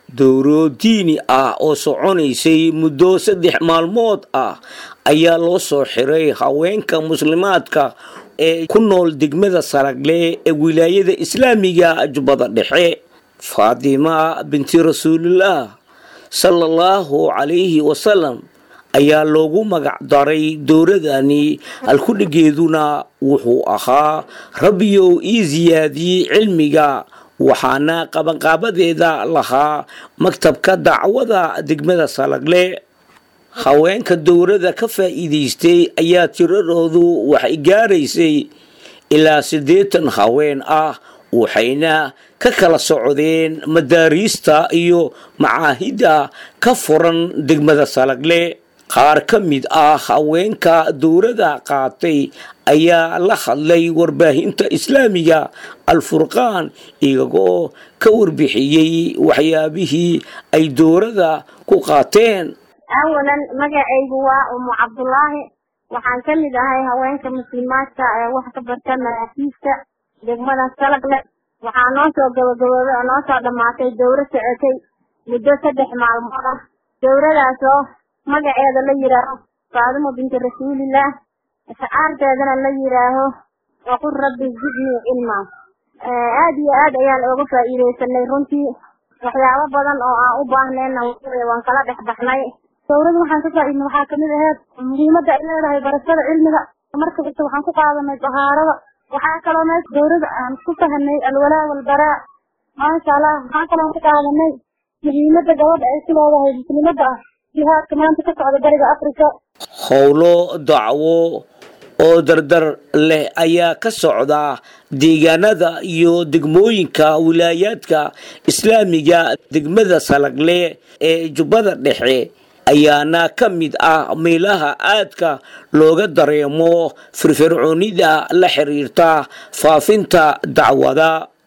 dowro diini ah oo soconaysay muddo saddex maalmood ah ayaa loo soo xiray haweenka muslimaadka ee ku nool degmada saragle ee wilaayada islaamiga jubbada dhexe faatima binti rasuulillaah sala allahu calayhi wasalam ayaa loogu magac daray dowradani halkudhigeeduna wuxuu ahaa rabbiyow ii siyaadiyey cilmiga waxaana qabanqaabadeeda lahaa maktabka dacwada degmada salagle haweenka dowladda ka faa'iidaystay ayaa tiradoodu waxay gaaraysay ilaa siddeetan haween ah waxayna ka kala socdeen madaariista iyo macaahidda ka furan degmada salagle qaar ka mid ah haweenka dowladda qaatay ayaa la hadlay warbaahinta islaamiga alfurqaan iyagoo ka warbixiyey waxyaabihii ay dowladda ku qaateen awalan magacaygu waa umu cabdulaahi waxaan ka mid ahay haweenka muslimaadka ee wax ka barta maraakiibta degmada salagle waxaa noo soo gabagabooday oo noo soo dhammaatay dowro socotay muddo saddex maalmood ah dowradaasoo magaceeda la yidhaaho faadimo binti rasuulillaah shacaarteedana la yidhaaho waqul rabbi zidnii cilmaa aad iyo aad ayaan ooga faa'iidaysanay runtii waxyaabo badan oo aan u baahnayna waan kala dhex baxnay dowrada waxaan ka faa'iidnay waxaa kamid aheyd muhiimadda ay leedahay barashada cilmiga marka kasta waxaan ku qaadanay dahaarada waxaa kaloo mees dowrada aan ku fahanay alwalaa walbaraa maasha allah waxaa kaloo ku qaadanay muhiimadda gabadha ay ku leedahay muslimadda ah jihaadka maanta ka socda bariga africa howlo dacwo oo dardar leh ayaa ka socda deegaanada iyo degmooyinka wilaayaadka islaamiga degmada salagle ee jubbada dhexe ayaana ka mid ah meelaha aadka looga dareemo firfircoonida la xiriirta faafinta dacwada